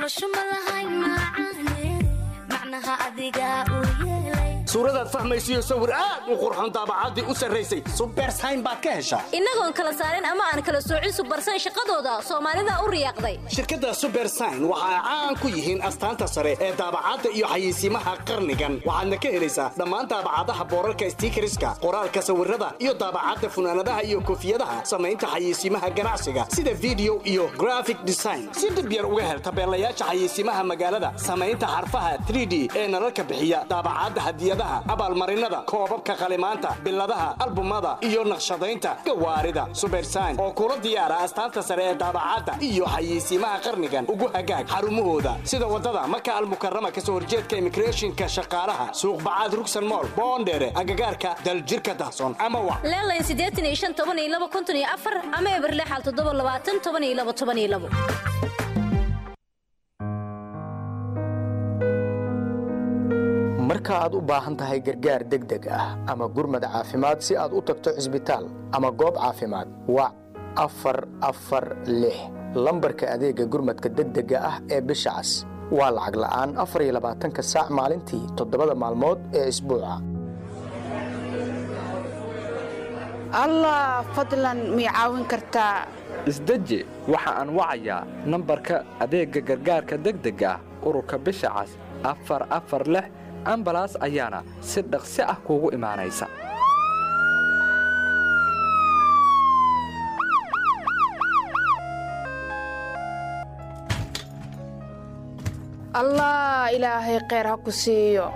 suuradaad fahmaysiyo sawir aad u qurxon daabacaddii u sarraysay subersayn baad ka heshaa innagoon kala saarin ama aan kala soocin subersayn shaqadooda soomaalida u riyaaqday shirkadda subersayn waxa ay caan ku yihiin astaanta sare ee daabacadda iyo xayeysiimaha qarnigan waxaadna ka helaysaa dhammaan daabacadaha boorarka stiikariska qoraalka sawirada iyo daabacadda funaanadaha iyo koofiyadaha samaynta xayeysiimaha ganacsiga sida video iyo graphic design si dhib yar uga hel tabeelayaasha xayeysiimaha magaalada samaynta xarfaha 3d ee nalalka bixiya daabacadda hadiyadaha hadiyadaha abaalmarinada koobabka qalimaanta biladaha albumada iyo naqshadaynta gawaarida subersayn oo kula diyaara astaanta sare ee daabacadda iyo xayeysiimaha qarnigan ugu hagaag xarumahooda sida wadada maka almukarama kasoo horjeedka immigrationka shaqaalaha suuq bacaad rugsan mool boondheere agagaarka daljirka dahsoon ama wa leelayn siddeetan iyo shan toban iyo laba konton iyo afar ama eberle xal toddoba labaatan toban iyo laba toban iyo labo marka aad u baahan tahay gargaar degdeg ah ama gurmad caafimaad si aad u tagto cisbitaal ama goob caafimaad wac afar afar lix lambarka adeega gurmadka degdega ah ee bisha cas waa lacag la'aan afar iyo labaatanka saac maalintii toddobada maalmood ee isbuuca allah fadlan mii caawin kartaa isdeji waxa aan wacayaa nambarka adeegga gargaarka degdega ah ururka bisha cas afar afar lix ambalaas ayaana si dhaqsi ah kuugu imaanaysa allah ilaahay kheyr ha ku siiyo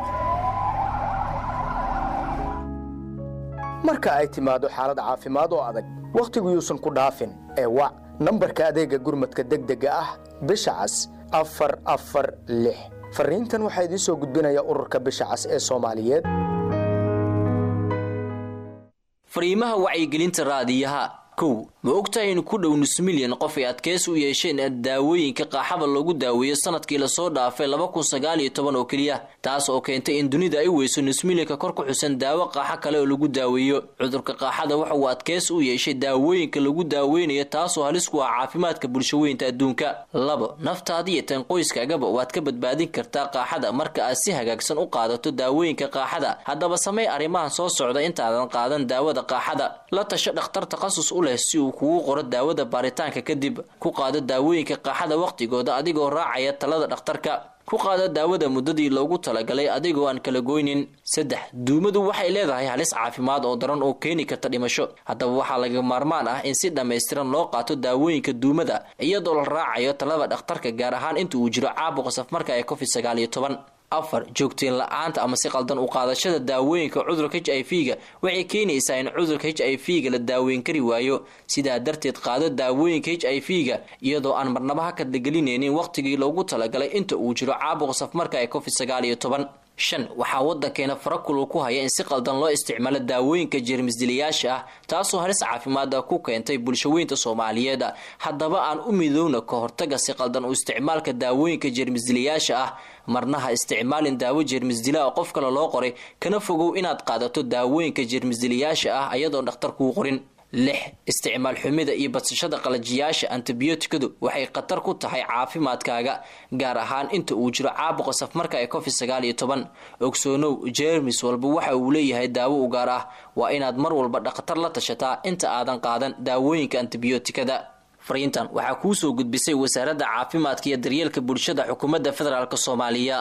marka ay timaado xaalad caafimaad oo adag wakhtigu yuusan ku dhaafin ee wac nambarka adeegga gurmadka degdega ah bisha cas afar afar lix fariintan waxaa idiin soo gudbinaya ururka bisha cas ee soomaaliyeed fariimaha wacyigelinta raadiyaha kow ma ogtahay in ku dhow nus milyan qof ay adkeys u yeesheen daawooyinka qaaxada loogu daaweeyo sanadkii lasoo dhaafay laba kun sagaal iyo toban oo keliya taas oo keentay in dunida ay weyso nus milyanka kor ku xusan daawo qaaxo kale oo lagu daaweeyo cudurka qaaxada waxa uu adkeys u yeeshay daawooyinka lagu daaweynayo taasoo halis ku ah caafimaadka bulshaweynta adduunka labo naftaada iyo tan qoyskaagaba waad ka badbaadin kartaa qaaxada marka aad si hagaagsan u qaadato daawooyinka qaaxada haddaba samey arrimahan soo socda intaadan qaadan daawada qaaxada la tasho dhakhtar takhasus u leh si uu kugu qoro daawada baaritaanka kadib ku qaado daawooyinka qaaxada wakhtigooda adigoo raacaya talada dhakhtarka ku qaado daawada muddadii loogu talagalay adigoo aan kala goynin saddex duumadu waxay leedahay halis caafimaad oo daran oo keeni karta dhimasho haddaba waxaa laga maarmaan ah in si dhammaystiran loo qaato daawooyinka duumada iyadoo la raacayo talada dhakhtarka gaar ahaan inta uu jiro caabuqa safmarka ee covid sagaal iyo toban afar joogteen la-aanta ama si qaldan u qaadashada daawooyinka cudurka h i v ga waxay keenaysaa in cudurka h i v ga la daaweyn kari waayo sidaa darteed qaado daawooyinka h i v ga iyadoo aan marnaba ha kadlagelinaynin wakhtigii loogu talagalay inta uu jiro caabuqa safmarka ee covid sagaal iyo toban shan waxaa waddankeena farakulul ku haya in si qaldan loo isticmaalo daawooyinka jeermisdilayaasha ah taasoo halis caafimaada ku keentay bulshaweynta soomaaliyeed haddaba aan u midowna ka hortaga si qaldan u isticmaalka daawooyinka jeermisdilayaasha ah marna ha isticmaalin daawo jeermisdila oo qof kale loo qoray kana fogow inaad qaadato daawooyinka jeermisdilayaasha ah ayadoon dhakhtar kuu qorin lix isticmaal xumida iyo badsashada qalajiyaasha antibiyootikadu waxay khatar ku tahay caafimaadkaaga gaar ahaan inta uu jiro caabuqa safmarka ee covid sagaal iyo toban ogsoonow jeermis walba waxa uu leeyahay daawo u gaar ah waa inaad mar walba dhakhtar la tashataa inta aadan qaadan daawooyinka antibiyootikada fariintan waxaa kuu soo gudbisay wasaaradda caafimaadka iyo daryeelka bulshada xukuumadda federaalk soomaaliya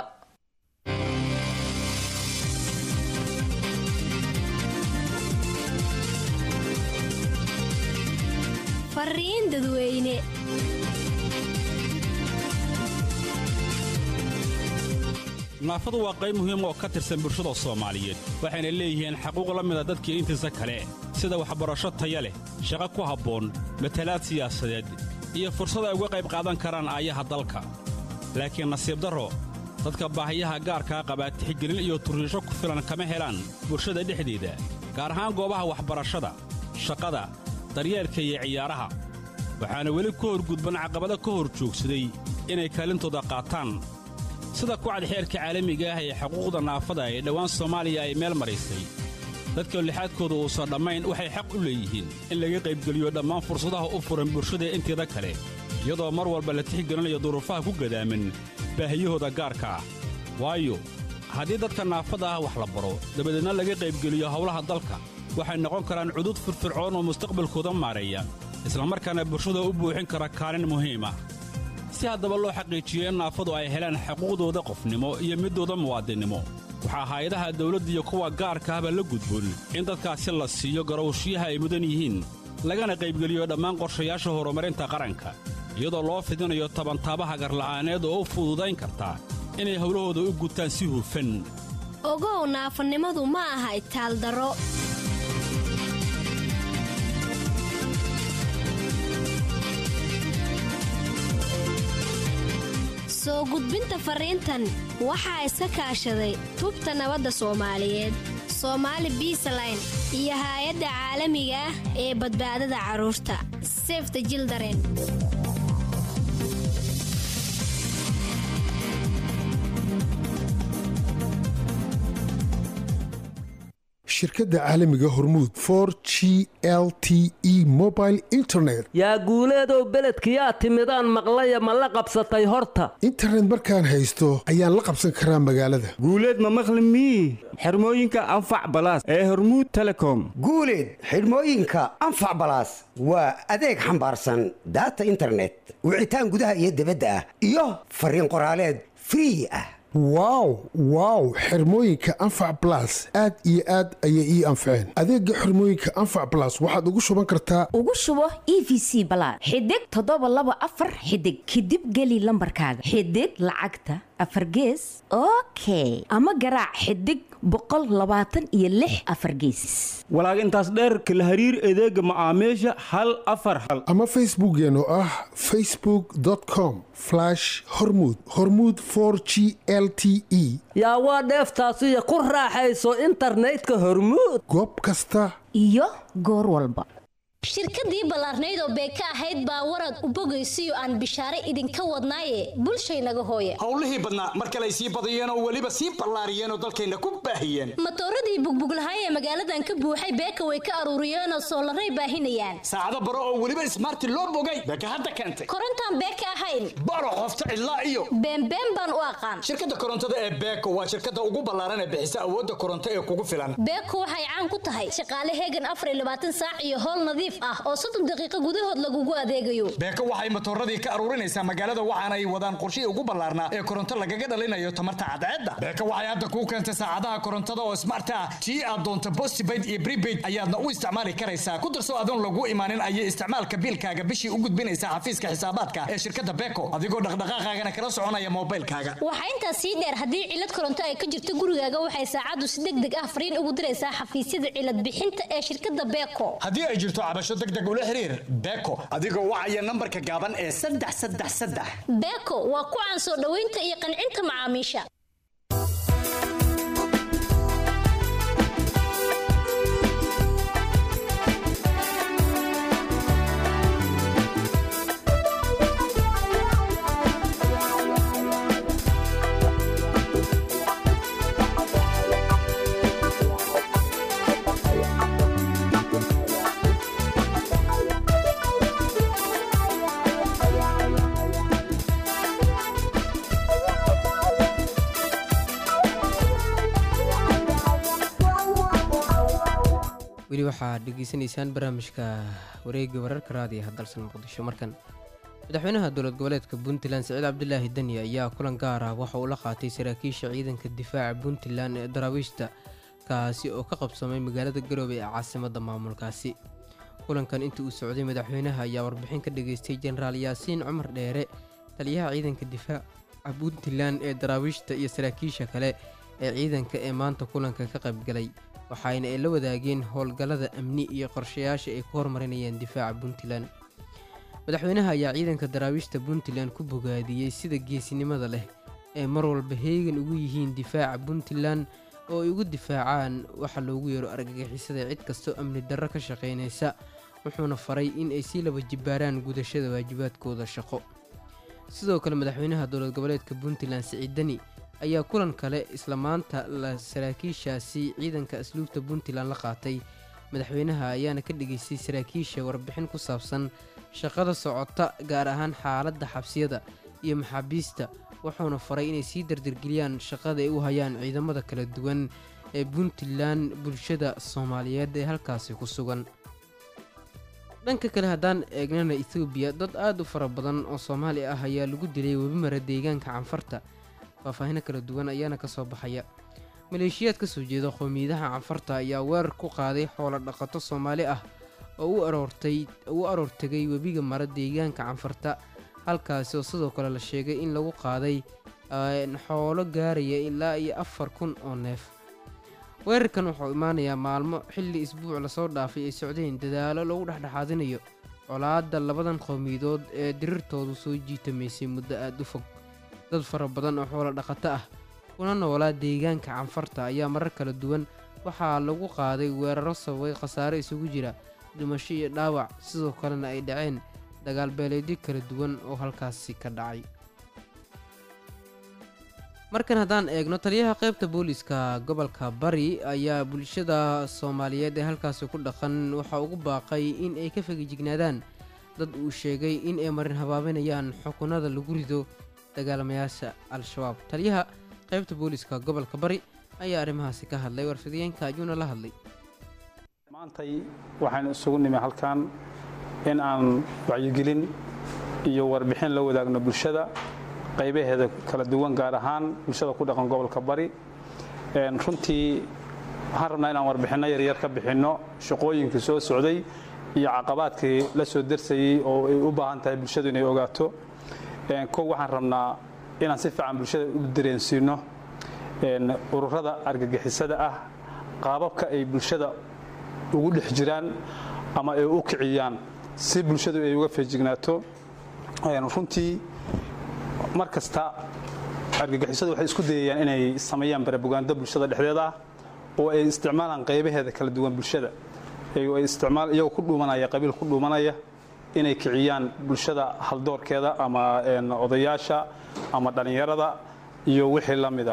fariin dadweyne naafadu waa qayb muhiim oo ka tirsan bulshada soomaaliyeed waxayna leeyihiin xaquuq la mida dadkii intiisa kale sida waxbarasho taya leh shaqo ku habboon matalaad siyaasadeed iyo fursad ay uga qayb qaadan karaan aayaha dalka laakiin nasiib darro dadka baahiyaha gaarkaa qabaa tixgelin iyo turriisho ku filan kama helaan bulshada dhexdeeda gaar ahaan goobaha waxbarashada shaqada daryeelka iyo ciyaaraha waxaana weli ku horgudban caqabado ka hor joogsaday inay kaalintooda qaataan sida kucad xeerka caalamiga ah ee xuquuqda naafada ee dhowaan soomaaliya ay meel maraysay dadka lixaadkooda uusan dhammayn waxay xaq u leeyihiin in laga qaybgeliyo dhammaan fursadaha u furan bulshada inteeda kale iyadoo mar walba la tixgelinayo duruufaha ku gadaaman baahiyahooda gaarka ah waayo haddii dadka naafada ah wax la baro dabadeedna laga qaybgeliyo howlaha dalka waxay noqon karaan cudud firfircoon oo mustaqbalkooda maareeya islamarkaana bulshada u buuxin kara kaalin muhiim ah si haddaba loo xaqiijiyo in naafadu ay helaan xuquuqdooda qofnimo iyo middooda muwaadinnimo waxaa hay-adaha dawladda iyo kuwa gaarka ahba la gudboon in dadkaasi la siiyo garowshiyaha ay mudan yihiin lagana qaybgeliyo dhammaan qorshayaasha horumarinta qaranka iyadoo loo fidinayo tabantaabaha garla'aaneed oo u fududayn karta inay howlahooda u gutaan si hufan ogow naafanimadu ma aha itaaldaro soo gudbinta fariintan waxaa iska kaashaday tubta nabadda soomaaliyeed soomaali biisaline iyo haay-adda caalamiga ah ee badbaadada carruurta sefte jildaren shirkadda caalamiga hormuud for g l t e mobile internet yaa guuleedow beledkiyaa timidaan maqlaya ma la qabsatay horta internet markaan haysto ayaan la qabsan karaa magaalada guuleed ma maqli mii xirmooyinka anfac balaas ee hormuud telecom guuleed xidhmooyinka anfac balaas waa adeeg xambaarsan daata internet wicitaan gudaha iyo dibadda ah iyo fariin qoraaleed free ah wow wow xirmooyinka anfac balas aad iyo aad ayay ii anfaceen adeega xirmooyinka anfac balas waxaad ugu shuban kartaa ugu shubo e v c balaad xidig toddoba laba afar xidig kadib geli lambarkaaga xidig lacagta afar gees okay ama garaac xidig boqol labaatan iyo lix afar geesis walaag intaas dheerka la hariir adeega macaamiisha hal afar hal ama facebookeen oo ah facebook com hormud hormud g l t e yaa waa dheeftaasiyo ku raaxayso internetka hormuud goob kasta iyo goor walba shirkadii ballaarnayd oo beeka ahayd baa warad u bogaysiyo aan bishaare idinka wadnaaye bulshaynaga hooya howlihii badnaa mar kale ay sii badiyeen oo weliba sii ballaariyeen oo dalkayna ku baahiyeen matooradii bugbuglahay ee magaaladan ka buuxay beeka way ka aruuriyeenoo soolaray baahinayaan saacado baro oo weliba ismaarti loo bogay beeka hadda keentay korontaan beeka ahayn baro qofta cidlaa iyo beenbeen baan u aqaan shirkadda korontada ee beeko waa shirkadda ugu ballaaran ee bixisa awoodda koronto ee kugu filan beeko waxay caan ku tahay shaqaale heegan afar iyo labaatan saac iyo howl nadiif ah oo soddon daqiiqo gudahood lagugu adeegayo beeko waxay matooradii ka aruurinaysaa magaalada waxaana ay wadaan qorshihii ugu ballaarnaa ee koronto lagaga dhalinayo tamarta cadceedda beeko waxay hadda kuu keentay saacadaha korontada oo smart ah tii aad doonto postpaid iyo prepaid ayaadna u isticmaali karaysaa ku darso adoon lagu imaanin ayay isticmaalka biilkaaga bishii u gudbinaysaa xafiiska xisaabaadka ee shirkadda beeko adigoo dhaqdhaqaaqaagana kala soconaya moobilkaaga waxaa intaas sii dheer haddii cilad koronto ay ka jirto gurigaaga waxay saacaddu si deg deg ah fariin ugu diraysaa xafiisyada cilad bixinta ee shirkadda beeko haddii ay jirto cabasho degdeg ula xiriir beeko adigoo wacaya nambarka gaaban ee saddex saddex saddex beeko waa ku caan soo dhoweynta iyo qancinta macaamiisha weli waxaad dhegeysanaysaan barnaamijka wareega wararka raadiyaha dalsan muqdisho markan madaxweynaha dowlad goboleedka puntland siciid cabdilaahi deni ayaa kulan gaar ah waxa uu la qaatay saraakiisha ciidanka difaaca puntland ee daraawiishta kaasi oo ka qabsoomay magaalada garoobe ee caasimadda maamulkaasi kulankan intii uu socday madaxweynaha ayaa warbixin ka dhageystay jenaraal yaasiin cumar dheere taliyaha ciidanka difaaca puntland ee daraawiishta iyo saraakiisha kale ee ciidanka ee maanta kulanka ka qaybgalay waxaana ay la wadaageen howlgallada amni iyo qorshayaasha ay ku horumarinayaan difaaca puntland madaxweynaha ayaa ciidanka daraawiishta puntland ku bogaadiyey sida geesinimada leh ee mar walba heegan ugu yihiin difaaca puntland oo ay ugu difaacaan waxa loogu yeero argagixisada cid kastoo amni darro ka shaqaynaysa wuxuuna faray in ay sii laba jibbaaraan gudashada waajibaadkooda shaqo sidoo kale madaxweynaha dowlad goboleedka puntland siciid deni ayaa kulan kale isla maanta la saraakiishaasi ciidanka asluubta puntland la qaatay madaxweynaha ayaana ka dhageystay saraakiisha warbixin ku saabsan shaqada socota gaar ahaan xaaladda xabsiyada iyo maxaabiista wuxuuna faray inay sii dardargeliyaan shaqada ay u hayaan ciidamada kala duwan ee puntland bulshada soomaaliyeed ee halkaasi ku sugan dhanka kale haddaan eegnana ethoobiya dad aad u fara badan oo soomaali ah ayaa lagu dilay webimara deegaanka canfarta faahfaahino kala duwan ayaana ka soo baxaya maleeshiyaad ka soo jeeda qowmiyadaha canfarta ayaa weerar ku qaaday xoolo dhaqato soomaali ah oo u aroortay u aroortegay webiga mara deegaanka canfarta halkaasi oo sidoo kale la sheegay in lagu qaaday xoolo gaaraya ilaa iyo afar kun oo neef weerarkan wuxuu imaanayaa maalmo xilli isbuuc lasoo dhaafay ay socdeen dadaalo lagu dhexdhexaadinayo colaadda labadan qowmiyadood ee dirirtoodu soo jiitamaysay muddo aada u fog dad fara badan oo xoolo dhaqato ah kuna noolaa deegaanka canfarta ayaa marar kala duwan waxaa lagu qaaday weeraro sababay khasaare isugu jira dhimasho iyo dhaawac sidoo kalena ay dhaceen dagaalbeeleedyo kala duwan oo halkaasi ka dhacay markan haddaan eegno taliyaha qaybta booliiska gobolka bari ayaa bulshada soomaaliyeed ee halkaasi ku dhaqan waxaa ugu baaqay in ay ka fegijignaadaan dad uu sheegay in ay marin habaabinayaan xukunada lagu rido dagaalamayaasha al-shabaab taliyaha qaybta booliiska gobolka bari ayaa arrimahaasi ka hadlay warfidiyeenka ayuuna la hadlay maantay waxaynu isugu nimi halkan in aan wacyigelin iyo warbixin la wadaagno bulshada qaybaheeda kala duwan gaar ahaan bulshada ku dhaqan gobolka bari runtii waxaan rabnaa inaan warbixinno yaryar ka bixinno shaqooyinkii soo socday iyo caqabaadkii la soo darsayey oo ay u baahan tahay bulshadu inay ogaato kow waxaan rabnaa inaan si fiican bulshada u dareensiino ururada argagixisada ah qaababka ay bulshada ugu dhex jiraan ama ay u kiciyaan si bulshadu ay uga feejignaato runtii mar kasta argagixisadu waxay isku dayayaan inay sameeyaan barabugaando bulshada dhexdeeda ah oo ay isticmaalaan qaybaheeda kala duwan bulshada iyagoo ku dhuumanaya qabiil ku dhuumanaya inay kiciyaan bulshada haldoorkeeda ama odayaasha ama dhallinyarada iyo wixii la mida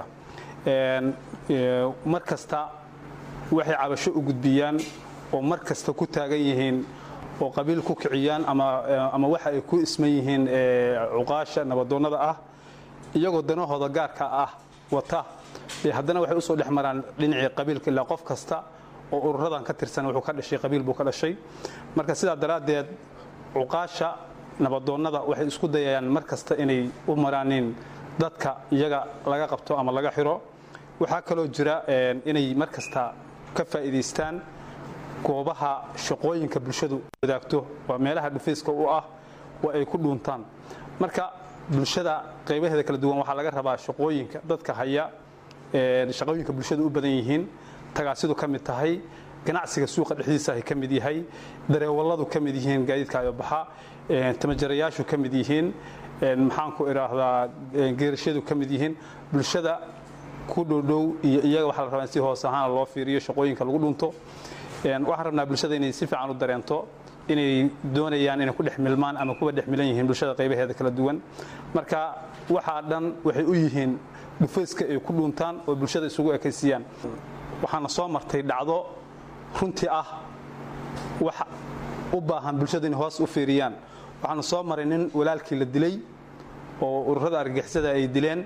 mar kasta waxay cabasho u gudbiyaan oo mar kasta ku taagan yihiin oo qabiil ku kiciyaan ama waxa ay ku isman yihiin cuqaasha nabadoonnada ah iyagoo danahooda gaarka ah wata haddana waxay usoo dhex maraan dhinacii qabiilka ilaa qof kasta oo ururadan ka tirsan wuxuu ka dhashay qabiil buu ka dhashay marka sidaa daraaddeed cuqaasha nabadoonnada waxay isku dayayaan mar kasta inay u maraanin dadka iyaga laga qabto ama laga xiro waxaa kaloo jira inay mar kasta ka faa'iidaystaan goobaha shaqooyinka bulshadu wadaagto waa meelaha dhufayska u ah oo ay ku dhuuntaan marka bulshada qaybaheeda kala duwan waxaa laga rabaa shaqooyinka dadka haya shaqooyinka bulshadu u badan yihiin tagaasidu ka mid tahay ganacsiga suuqa dhexdiisa ay ka mid yahay dareewalladu ka mid yihiin gaadiidka ayobaxa tamajarayaashu ka mid yihiin maxaanku idhaahdaa geerashadu ka mid yihiin bulshada ku dhowdhow iyo iyaga waxaa la rabaa in si hoos ahaan loo fiiriyo shaqooyinka lagu dhunto waxaan rabnaa bulshada inay si fiican u dareento inay doonayaan inay ku dhex milmaan ama kuwa dhex milan yihiin bulshada qaybaheeda kala duwan marka waxaa dhan waxay u yihiin dhufayska ay ku dhuuntaan oo bulshada isugu ekaysiiyaan waxaana soo martay dhacdo runtii ah wax u baahan bulshada inay hoos u fiiriyaan waxaana soo maray nin walaalkii la dilay oo ururada argagixisada ay dileen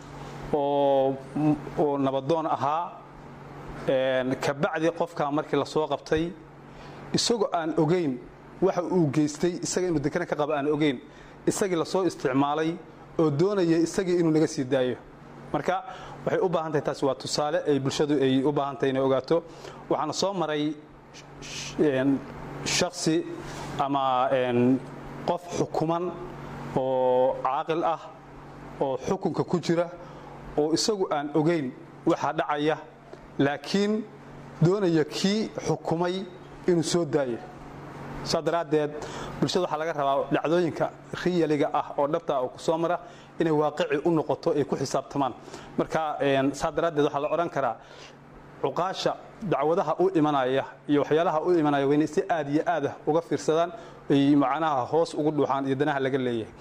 oo nabadoon ahaa kabacdi qofkaa markii la soo qabtay isagoo aan ogayn waxa uu geystay isaga inuu dekana ka qaba aan ogayn isagii lasoo isticmaalay oo doonaya isagii inuu naga sii daayo marka waxay u baahan tahay taasi waa tusaale ay bulshadu ay u baahan tahay inay ogaato waxaana soo maray shaksi ama qof xukuman oo caaqil ah oo xukunka ku jira oo isagu aan ogayn waxaa dhacaya laakiin doonaya kii xukumay inuu soo daayo saa daraaddeed bulshada waxaa laga rabaa dhacdooyinka riyaliga ah oo dhabta oo ku soo mara inay waaqici u noqoto ay ku xisaabtamaan marka saa daraaddeed waxaa la odhan karaa cuqaasha dacwadaha u imanaya iyo waxyaalaha u imanaya waa inay si aad iyo aadah uga fiirsadaan ay macnaha hoos ugu dhuuxaan iyo danaha laga leeyahay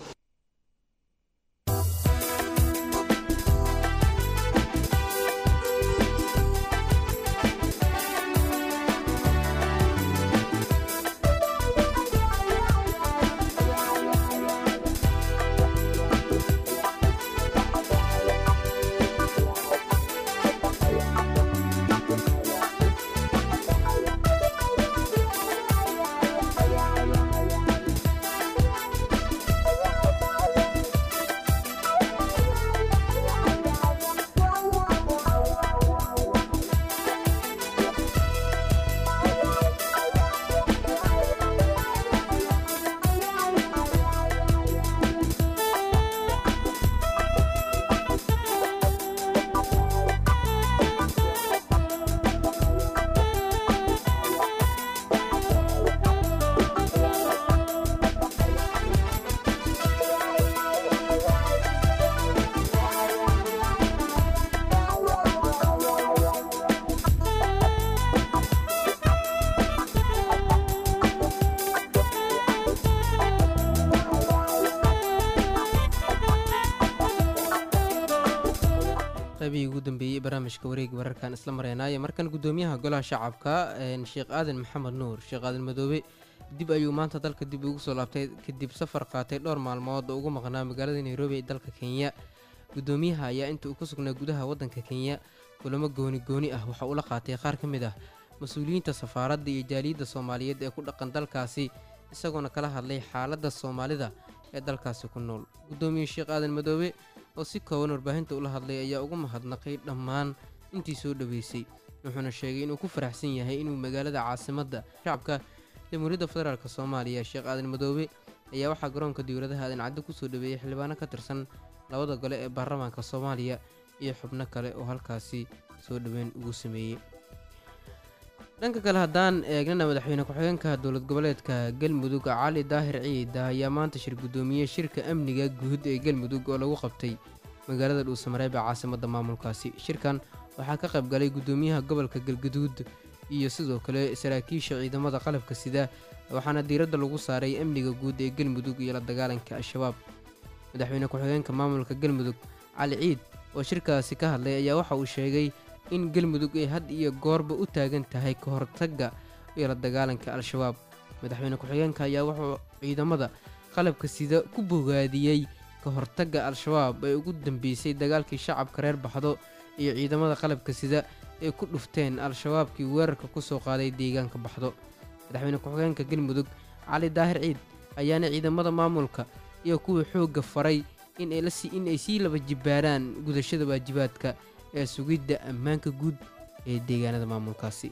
qaybihii ugu dambeeyey barnaamijka wareegi wararkan isla mareenaaye markan gudoomiyaha golaha shacabka sheekh aadan maxamed nuur sheekh aadan madoobe dib ayuu maanta dalka dib ugu soo laabtay kadib safar qaatay dhowr maalmood oo ugu maqnaa magaalada nairobi ee dalka kenya gudoomiyaha ayaa inta uu ku sugnaa gudaha waddanka kenya kulamo gooni gooni ah waxa uu la qaatay qaar ka mid ah mas-uuliyiinta safaaradda iyo jaaliyadda soomaaliyeed ee ku dhaqan dalkaasi isagoona kala hadlay xaaladda soomaalida ee dalkaasi ku nool gudoomiye sheekh aadan madoobe oo si kooban warbaahinta ula hadlay ayaa ugu mahadnaqay dhammaan intii soo dhoweysay wuxuuna sheegay inuu ku faraxsan yahay inuu magaalada caasimadda shacabka jamhuuriyadda federaalk soomaaliya sheekh aadan madoobe ayaa waxaa garoonka dowladaha aadan caddo kusoo dhaweeyey xildhibaano ka tirsan labada gole ee baarlamaanka soomaaliya iyo xubno kale oo halkaasi soo dhoweyn ugu sameeyey dhanka kale haddaan eegnana madaxweyne ku-xigeenka dowlad goboleedka galmudug cali daahir ciida ayaa maanta shir guddoomiyey shirka amniga guud ee galmudug oo lagu qabtay magaalada dhuusamareeb ee caasimadda maamulkaasi shirkan waxaa ka qayb galay guddoomiyaha gobolka galgaduud iyo sidoo kale saraakiisha ciidamada qalabka sida waxaana diiradda lagu saaray amniga guud ee galmudug iyo la dagaalanka al-shabaab madaxweyne ku-xigeenka maamulka galmudug cali ciid oo shirkaasi ka hadlay ayaa waxa uu sheegay in galmudug ay had iyo goorba u taagan tahay ka hortagga iyo la dagaalanka al-shabaab madaxweyne ku-xigeenka ayaa wuxuu ciidamada qalabka sida ku bogaadiyey ka hortagga al-shabaab ee ugu dambeysay dagaalkii shacabka reer baxdo iyo ciidamada qalabka sida ay ku dhufteen al-shabaabkii weerarka ku soo qaaday deegaanka baxdo madaxweyne ku-xigeenka galmudug cali daahir ciid ayaana ciidamada maamulka iyo kuwii xoogga faray in ay sii laba jibbaaraan gudashada waajibaadka ee sugidda ammaanka guud ee deegaanada maamulkaasi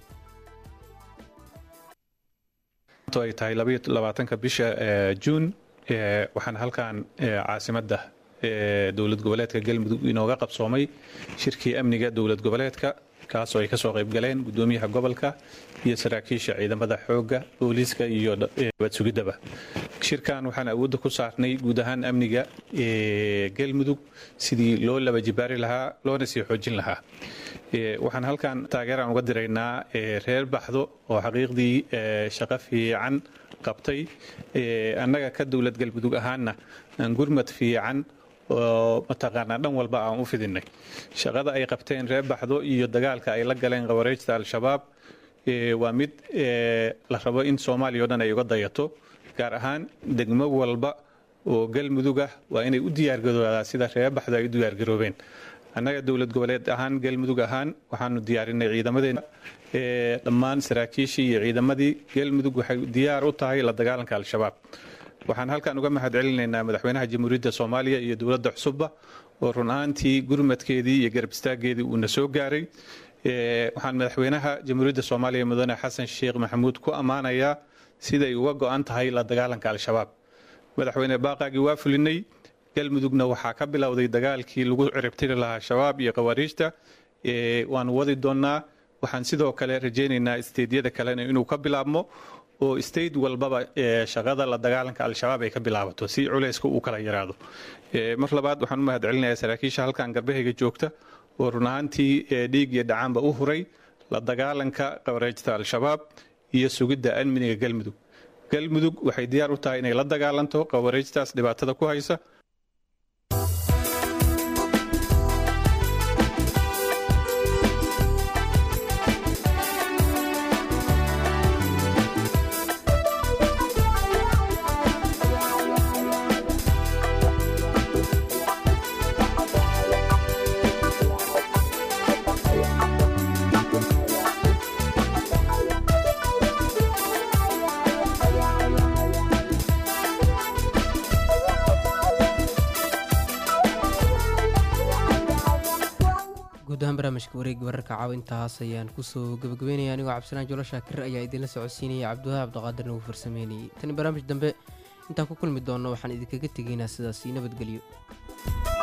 ay tahay labaatanka bisha juun waxaan halkan caasimadda dowlad goboleedka galmudug inooga qabsoomay shirkii amniga dowlad goboleedka kaasoo ay kasoo qayb galeen gudoomiyaha gobolka iyo saraakiisha ciidamada xoogga booliiska iyo badsugidaba shirkan waxaan awoodda ku saarnay guud ahaan amniga galmudug sidii loo laba jibaari lahaa loona sii xoojin lahaa waxaan halkan taageeraan uga diraynaa reer baxdo oo xaqiiqdii shaqo fiican qabtay annaga ka dowlad galmudug ahaanna gurmad fiican oo mataqaanaa dhan walba aan u fidinay shaqada ay qabteen reer baxdo iyo dagaalka ay la galeen qawareejta al-shabaab waa mid la rabo in soomaaliya o dhan ay uga dayato gaar ahaan degmo walba oo galmudug ah waa inay u diyaargaroodaa sida reer baxdo ay u diyaargaroobeen annaga dowlad goboleed ahaan galmudug ahaan waxaanu diyaarinay ciidamadeena dhammaan saraakiishii iyo ciidamadii galmudug waxay diyaar u tahay la dagaalanka al-shabaab waxaan halkan uga mahad celinaynaa madaxweynaha jamhuuriyadda soomaaliya iyo dowladda cusubba oo run ahaantii gurmadkeedii iyo garab istaaggeedii uuna soo gaaray waxaan madaxweynaha jamhuuriyadda soomaaliya mudane xasan sheekh maxamuud ku ammaanayaa siday uga go-an tahay la dagaalanka al-shabaab madaxweyne baaqaagii waa fulinay galmudugna waxaa ka bilowday dagaalkii lagu ciribtiri lahaa shabaab iyo khawaariijta waanu wadi doonnaa waxaan sidoo kale rajaynaynaa isteedyada kalena inuu ka bilaabmo oo state walbaba shaqada la dagaalanka al-shabaab ay ka bilaabato si culayska uu kala yaraado mar labaad waxaan u mahad celinayaa saraakiisha halkan garbahayga joogta oo run ahaantii dhiig iyo dhacaanba u huray la dagaalanka qawareejta al-shabaab iyo sugidda amniga galmudug galmudug waxay diyaar u tahay inay la dagaalanto qawareejtaas dhibaatada ku haysa guud ahaan barnaamijka wareegi wararka caawa intaas ayaan kusoo gabagabeynaya anigoo cabdisalaan jolo shaakir ayaa idinla socodsiinaya cabdiwahaab cabdiqaadirna uu farsameynayay tani barnaamij dambe intaan ku kulmi doonno waxaan idinkaga tegaynaa sidaasi nabadgelyo